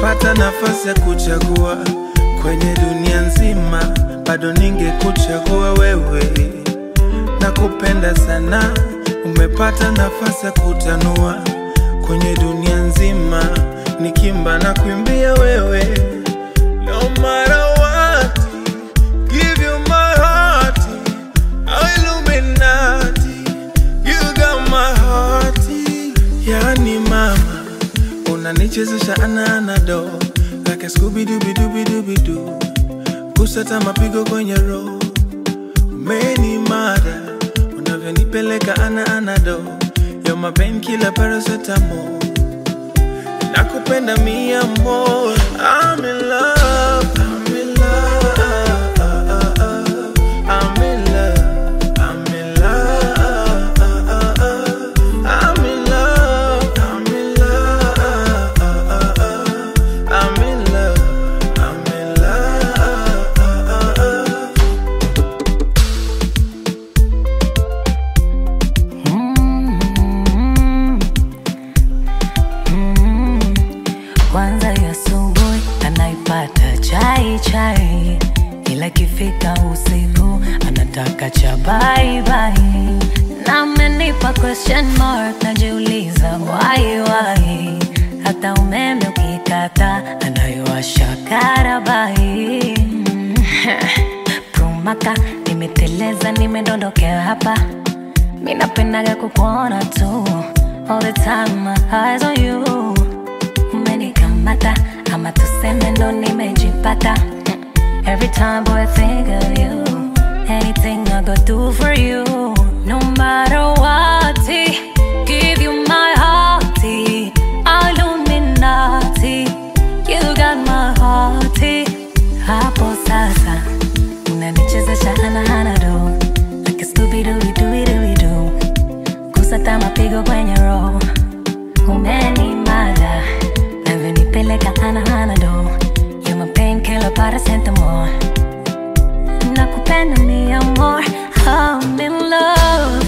Ningepata nafasi ya kuchagua kwenye dunia nzima, bado ningekuchagua wewe. Nakupenda sana, umepata nafasi ya kutanua kwenye dunia nzima, nikimba na kuimbia wewe. No matter what, give you my heart, oh Illuminati, you got my heart. Yani mama, unanichezesha ana anado like a Scooby Dooby Dooby Dooby Doo, kusata mapigo kwenye roho umeni mada unavyonipeleka ana anado yo mapen kila paracetamol nakupenda mia more I'm in love I'm in love I'm in love I'm in love I'm in love I'm in love I'm in love I'm in love Kwanza ya asubuhi anaipata chai chai, ila ikifika usiku anataka cha bye bye. Na amenipa question mark, najiuliza why why. Hata umeme ukikata anaiwasha karabai. Prumaka nimeteleza, nimedondokea hapa Mi napendaga kukuona tu All the time my eyes on you Umenikamata ama tuseme ndo nimejipata Mm. Every time boy I think of you Anything I go do for you No matter what Give you my heart Illuminati You got my heart Hapo sasa Unanichezesha ana ana do Like a Scooby Dooby Dooby Dooby Doo Kusata mapigo kwenye roho Umenimada Navyonipeleka ana ana do You're my painkiller paracetamol Nakupenda mi amor I'm in love